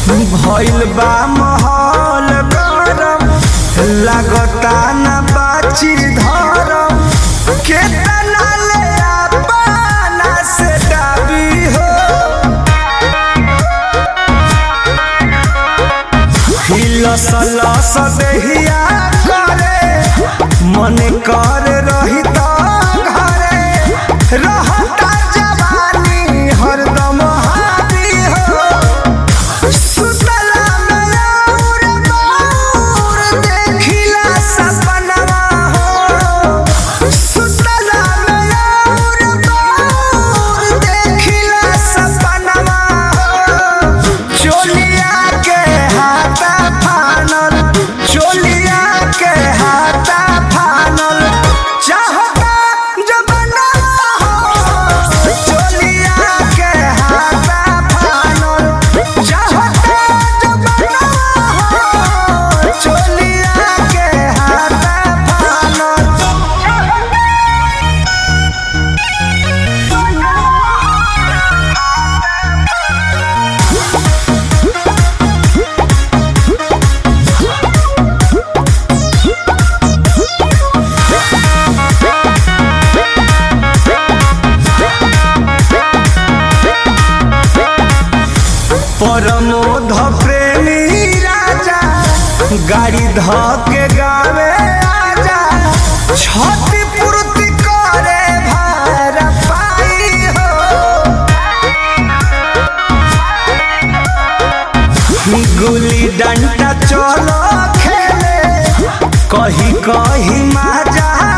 भइल बा माहौल गरम लागता न बाची धरम केतना ले अपना से डाबी हो हिलस लस देहिया करे मन कर रही त घरे रहता जवानी हरदम हावी हो सुतला में और बाउर देखिला सपनवा हो सुतला में और बाउर देखिला सपनवा हो चोलिया के हाथा फानल चोलिया के हाथा फानल चाहता जबना हो चोलिया के हाथा फानल चाहता जबना हो चोलिया के हाथा फानल परमोध प्रेमी राजा गाड़ी ध के गावे आजा छठी पूर्ति करे भार पाई हो गुली डंडा चलो खेले कही कही माजा